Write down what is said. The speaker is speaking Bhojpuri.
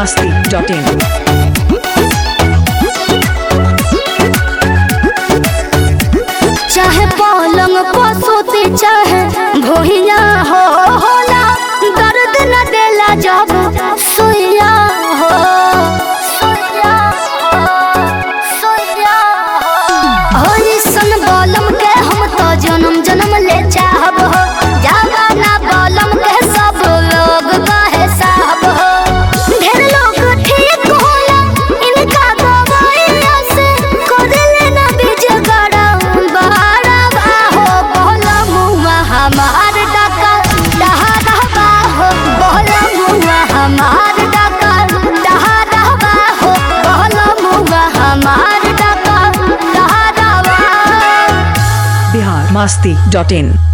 masti.in. चाहे पलंग पसोते चाहे भोहिया हो होला दर्द न देला जब सोया हो सोया हो सोया हो हरिसन बलम के हम तो जन्म जन्म ले चाहब हो जवाना बलम के सब लोग कहे साहब हो ढेर लोग ठीक होला इनका दवाइया से कोदले ना बीज गड़ा बहारा हो बोला मुआ हमार डका डहारा हो बोला मुआ हमार डका डहारा हो बोला मुआ हमार डका डहारा Bihar masti.in.